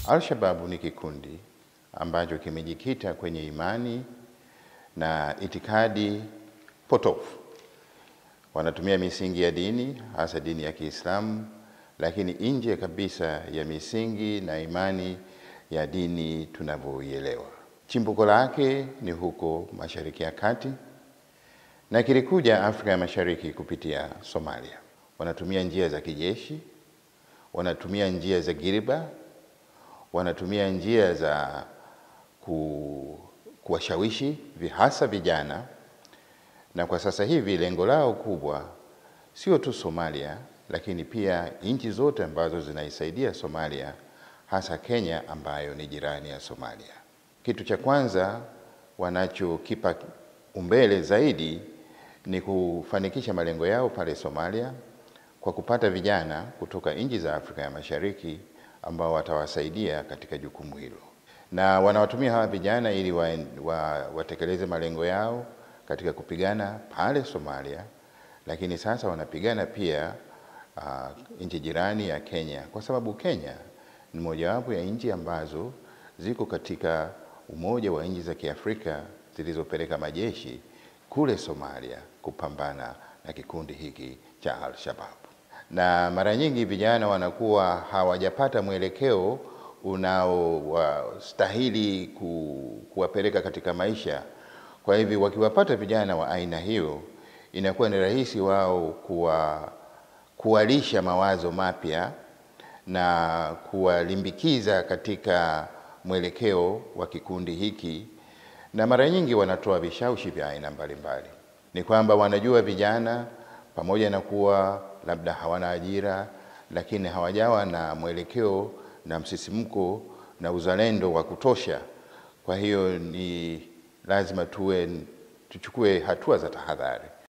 Al-Shabaab ni kikundi ambacho kimejikita kwenye imani na itikadi potofu. Wanatumia misingi ya dini, hasa dini ya Kiislamu, lakini nje kabisa ya misingi na imani ya dini tunavyoielewa. Chimbuko lake ni huko Mashariki ya Kati na kilikuja Afrika ya Mashariki kupitia Somalia. Wanatumia njia za kijeshi, wanatumia njia za giriba, wanatumia njia za ku, kuwashawishi hasa vijana, na kwa sasa hivi lengo lao kubwa sio tu Somalia, lakini pia nchi zote ambazo zinaisaidia Somalia, hasa Kenya ambayo ni jirani ya Somalia. Kitu cha kwanza wanachokipa umbele zaidi ni kufanikisha malengo yao pale Somalia kwa kupata vijana kutoka nchi za Afrika ya Mashariki ambao watawasaidia katika jukumu hilo, na wanawatumia hawa vijana ili wa, wa, watekeleze malengo yao katika kupigana pale Somalia, lakini sasa wanapigana pia uh, nchi jirani ya Kenya, kwa sababu Kenya ni mojawapo ya nchi ambazo ziko katika Umoja wa Nchi za Kiafrika zilizopeleka majeshi kule Somalia kupambana na kikundi hiki cha Al-Shabaab. Na mara nyingi vijana wanakuwa hawajapata mwelekeo unaostahili ku, kuwapeleka katika maisha. Kwa hivyo wakiwapata vijana wa aina hiyo, inakuwa ni rahisi wao kuwa kuwalisha mawazo mapya na kuwalimbikiza katika mwelekeo wa kikundi hiki, na mara nyingi wanatoa vishawishi vya aina mbalimbali. Ni kwamba wanajua vijana pamoja na kuwa labda hawana ajira, lakini hawajawa na mwelekeo na msisimko na uzalendo wa kutosha. Kwa hiyo ni lazima tuwe tuchukue hatua za tahadhari.